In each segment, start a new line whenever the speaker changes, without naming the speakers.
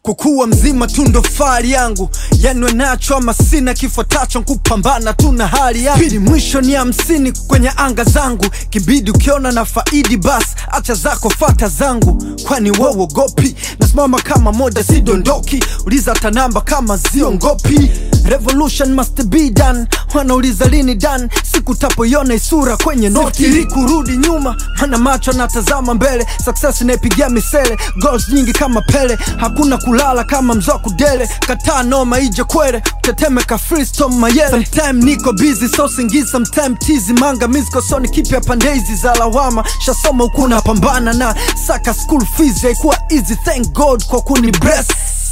kukuwa mzima tu ndo fahari yangu yanwe nacho ama sina kifuatacho kupambana tu na hali yangu pili mwisho ni hamsini kwenye anga zangu kibidi ukiona na faidi basi acha zako fata zangu kwani wowogopi nasimama kama moja sidondoki uliza hata namba kama ziongopi revolution must be done wanauliza lini dan siku tapoiona isura kwenye noti ili kurudi nyuma mana macho natazama mbele success inaipigia misele goals nyingi kama pele hakuna kulala kama mzoa kudele kataa noma ije kwere tetemeka freestom mayele sometime niko busy so singizi sometime tizi manga misko soni kipya pande hizi za lawama shasoma ukuna pambana na saka school fees haikuwa easy thank god kwa kuni bless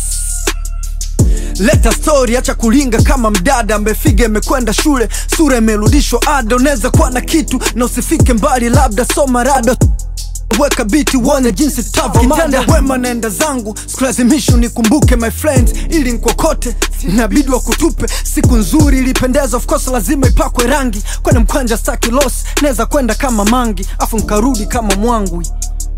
leta story acha kulinga kama mdada amefiga imekwenda shule sura imerudishwa ada unaweza kuwa na kitu na usifike mbali labda soma rada weka biti uone jinsi tavokitenda wema naenda zangu sikulazimishi unikumbuke my friends ili nkwokote inabidi wa kutupe siku nzuri ilipendeza of course lazima ipakwe rangi kwene mkwanja staki los naweza kwenda kama mangi afu nkarudi kama mwangwi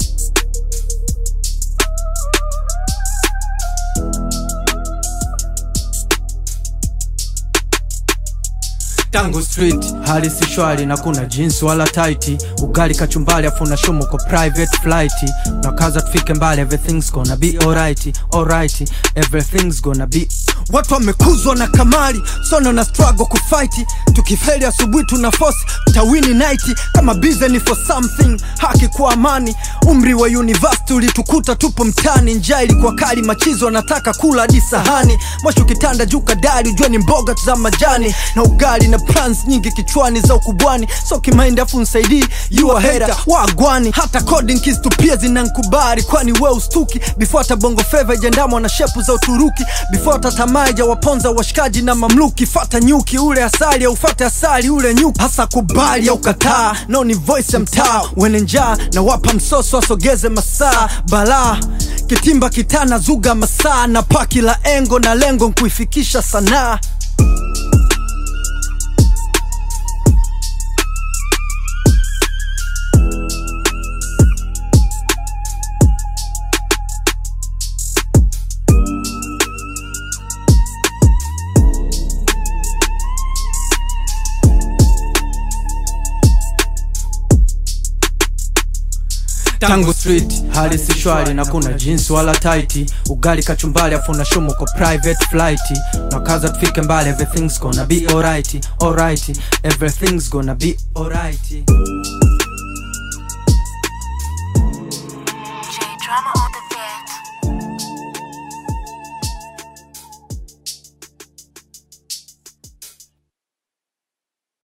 tangu street hali si shwari na kuna jinsi wala taiti ugali kachumbali afuna shumu kwa private flight na kaza tufike mbali everything's gonna be alright alright everything's gonna be watu wamekuzwa na kamari sono na struggle kufight tukifeli asubuhi tuna force tawini night kama busy for something haki kwa amani umri wa university ulitukuta tupo mtani njaa ilikuwa kali machizo anataka kula hadi sahani moshi ukitanda juu kadari ujue ni mboga tu za majani na ugali na plans nyingi kichwani za ukubwani so kimaindi afu nsaidii you a hater wagwani hata coding keys tu pia zinankubari kwani we ustuki before hata bongo feva ijandamwa na shepu za uturuki before hata tamaa waponza washikaji na mamluki fata nyuki ule asali au fate asali ule nyuki hasa kubali au kataa no ni voice ya mtaa wene njaa na wapa msoso asogeze masaa balaa kitimba kitana zuga masaa na paki la engo na lengo nkuifikisha sanaa tangu street hali si shwari na kuna jinsi wala taiti ugali kachumbali afuna shumu kwa private flight na kaza tufike mbali everything's gonna be alright alright everything's gonna be alright
J drama on